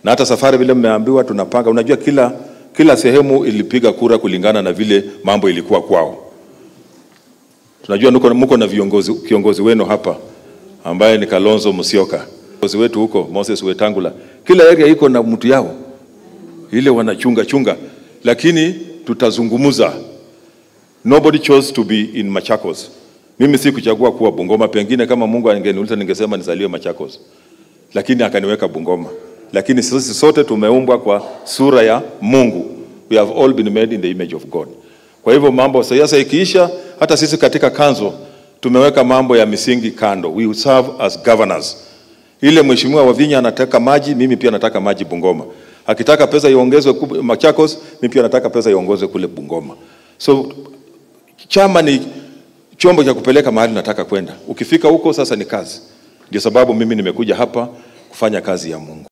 na hata safari vile mmeambiwa tunapanga. Unajua kila kila sehemu ilipiga kura kulingana na vile mambo ilikuwa kwao. Tunajua nuko, mko na viongozi, kiongozi wenu hapa ambaye ni Kalonzo Musyoka, kiongozi wetu huko Moses Wetangula. Kila area iko na mtu yao ile wanachunga chunga, lakini tutazungumza. Nobody chose to be in Machakos. Mimi si kuchagua kuwa Bungoma, pengine kama Mungu angeniuliza ningesema nizaliwe Machakos, lakini akaniweka Bungoma. Lakini sisi sote tumeumbwa kwa sura ya Mungu. We have all been made in the image of God. Kwa hivyo mambo sasa ikiisha, hata sisi katika kanzo tumeweka mambo ya misingi kando. We serve as governors. Ile mheshimiwa Wavinya anataka maji, mimi pia nataka maji Bungoma. Akitaka pesa iongezwe kub- Machakos, mimi pia nataka pesa iongezwe kule Bungoma. So chama ni chombo cha kupeleka mahali nataka kwenda. Ukifika huko sasa ni kazi. Ndio sababu mimi nimekuja hapa kufanya kazi ya Mungu.